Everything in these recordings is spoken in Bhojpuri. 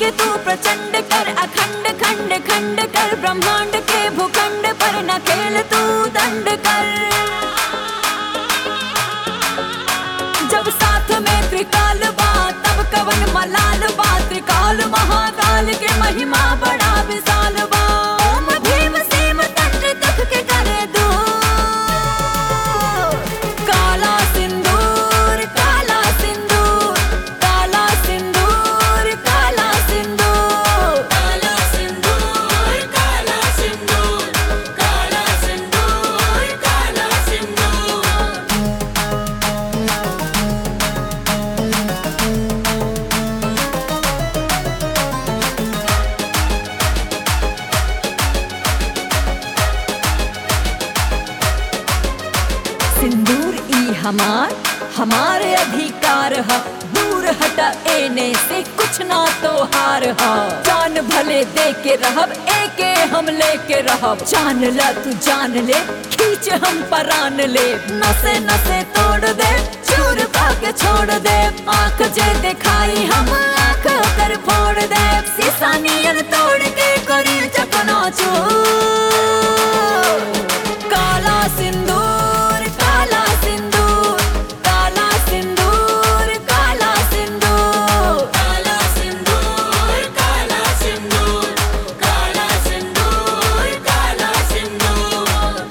के तू प्रचंड कर अखंड खंड खंड कर ब्रह्मांड के भूखंड पर न खेल तू दंड कर जब साथ में त्रिकाल बा तब कवन मलाल बा त्रिकाल महाकाल के महिमा बड़ा विशाल बा ओम भीम सीम तंत्र तक के करे दो काला सिंदूर काला सिंदूर काला सिंदूर काला सिंदूर काला सिंदूर काला सिंदूर काला सिंदूर काला सिंदूर सिंदूर ई हमार हमारे अधिकार ह दूर हटा एने से कुछ ना तो हार ह जान भले दे के रहब एके हम लेके रहब जान ल तू जान ले खींच हम परान ले नसे नसे तोड़ दे चूर के छोड़ दे आंख जे दिखाई हम आंख कर फोड़ दे शीशा नियन तोड़ के करी चकना चूर काला सिंदूर काला सिंदूर काला सिंदूर काला सिंदूर काला सिंदूर काला सिंदूर काला सिंदूर काला सिंदूर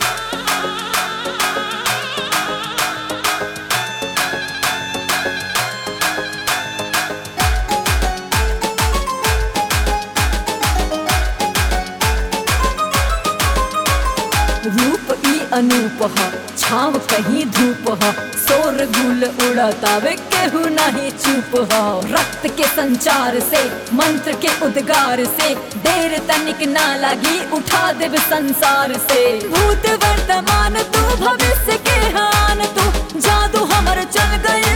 रूप ई अनूप ह छाव कहीं धूप ह शोर गुल उड़तावे केहू नहीं चुप ह रक्त के संचार से मंत्र के उद्गार से देर तनिक ना लगी उठा देव संसार से भूत वर्तमान तू भविष्य के हान तू जादू हमर चल गए